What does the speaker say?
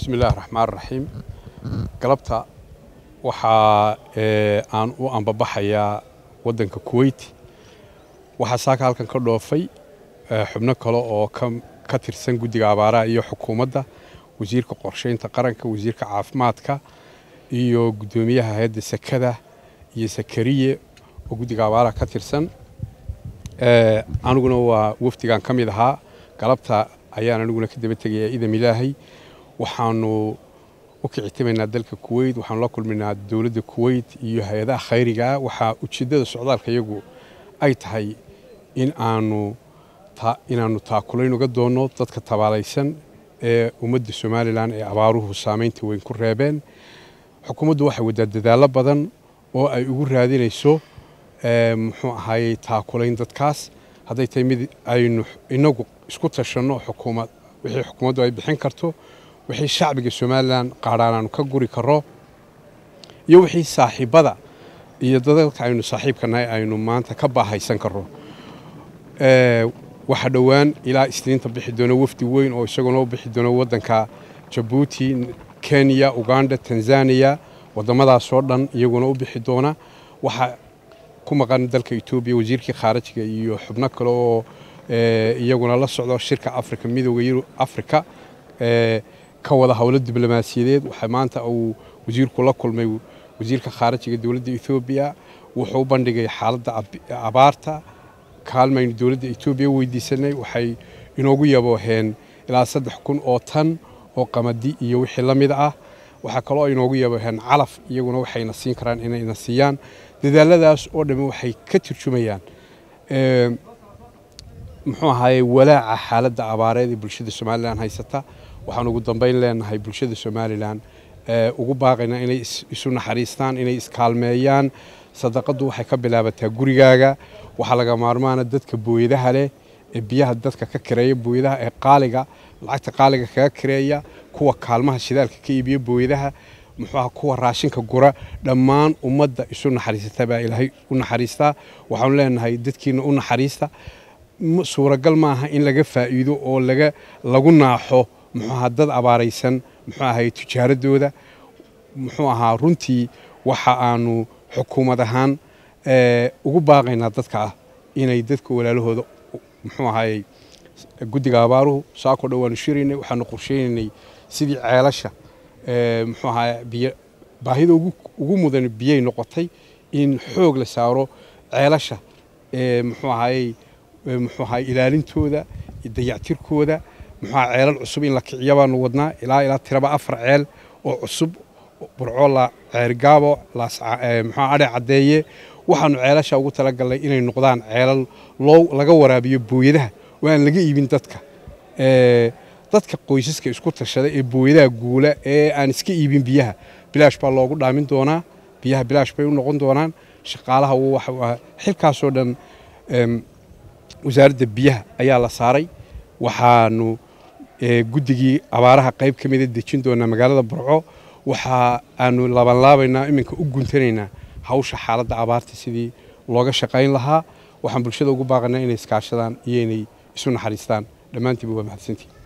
bismi illaahi raxmaan raxiim galabta waxaa aan u ambabaxayaa waddanka kuweyt waxaa saaka halkan ka dhoofay xubno kale oo ka tirsan guddiga abaaraha iyo xukuumadda wasiirka qorsheynta qaranka wasiirka caafimaadka iyo guddoomiyaha hay-adda sekada iyo sakariye oo guddiga abaaraha ka tirsan aniguna waa wafdigan ka mid ahaa galabta ayaan aniguna ka daba tegayaa idam ilaahay waxaanu u kicitimaynaa dalka kuweyt waxaanu la kulmaynaa dowladda kuweyt iyo hay-adaha khayrigaa waxaa ujeeddada socdaalka iyagu ay tahay in aanu inaannu taakulayn uga doonno dadka tabaalaysan ee ummadda somalilan ee abaaruhu saamaynta weyn ku reebeen xukuumaddu waxay waddaa dadaallo badan oo ay ugu raadinayso muxuu ahaayey taakulayn dadkaas hadday tahay mid aynu inagu isku tashanno xukuumad wixii xukuumaddu ay bixin karto wixii shacbiga somalilan qaadhaan aanu ka guri karro iyo wixii saaxiibbada iyo dadalka aynu saaxiibka nahay aynu maanta ka baahaysan karro waxaa dhowaan ilaa isniinta bixi doona wafdi weyn oo isaguna u bixi doona waddanka jabuuti kenya uganda tanzaniya waddamadaasoo dhan iyaguna u bixi doona waxaa ku maqan dalka etoobiya wasiirkii khaarajiga iyo xubno kale oo iyaguna la socdo shirka afrika midooda yurub afrika ka wada howlo diblomaasiyadeed waxaa maanta uu wasiirku la kulmay wasiirka khaarajiga dowladda etoobiya wuxuu u bandhigay xaaladda abaarta kaalmaynu dowladda etoobiya weydiisanay waxay inoogu yabooheen ilaa saddex kun oo tan oo qamadi iyo wixii la mid ah waxaa kaloo inoogu yabooheen calaf iyaguna waxayna siin karaan inayna siiyaan dadaaladaas oo dhamme waxay ka turjumayaan muxuu ahaaye walaaca xaaladda abaareed ee bulshada somalilan haysata waxaan ugu dambayn leenahay bulshada somalilan ugu baaqaynaa inay isu naxariistaan inay iskaalmeeyaan sadaqaddu waxay ka bilaabataa gurigaaga waxaa laga maarmaana dadka booyadaha leh ee biyaha dadka ka kireeya booyadaha ee qaaliga lacagta qaaliga kaga kireeya kuwa kaalmaha shidaalka ka iibiya booyadaha muxuuaha kuwa raashinka gura dhammaan ummadda isu naxariisata baa ilaahay u naxariistaa waxaanu leenahay dadkiina u naxariista suuragal maaha in laga faa'iido oo laga lagu naaxo muxuu ahaa dad abaaraysan muxuu ahay tijaaradooda muxuu ahaa runtii waxa aanu xukuumad ahaan ugu baaqaynaa dadka ah inay dadka walaalahooda muxuu ahaayey guddiga abaaruhu saakoo dhan waanu shiraynay waxaanu qorsheynaynay sidii ceelasha muxuu ahaa biyo baahida ugu mudan biyay noqotay in xoog la saaro ceelasha muxuu ahaayey muxuu ahaay ilaalintooda dayactirkooda muxuu ahaa ceelal cusub in la kiciya baanu wadnaa ilaa ilaa tiraba afar ceel oo cusub burco la ceergaabo muxuu adhe caddeeye waxaanu ceelasha ugu talagalnay inay noqdaan ceelal loo laga waraabiyo booyadaha oo aan laga iibin dadka dadka qoysaska isku tashada ee booyadaha guula ee aan iska iibin biyaha bilaash baa loogu dhaamin doonaa biyaha bilaash bay u noqon doonaan shaqaalaha xilkaasoo dhan wasaaradda biyaha ayaa la saaray waxaanu guddigii abaaraha qayb ka mida dejin doonaa magaalada burco waxa aanu laabanlaabaynaa iminka u guntanaynaa hawsha xaaladda abaarta sidii looga shaqayn lahaa waxaan bulshada ugu baaqanaa inay iskaashadaan iyo inay isu naxariistaan dhammaantiiba waa mahadsantii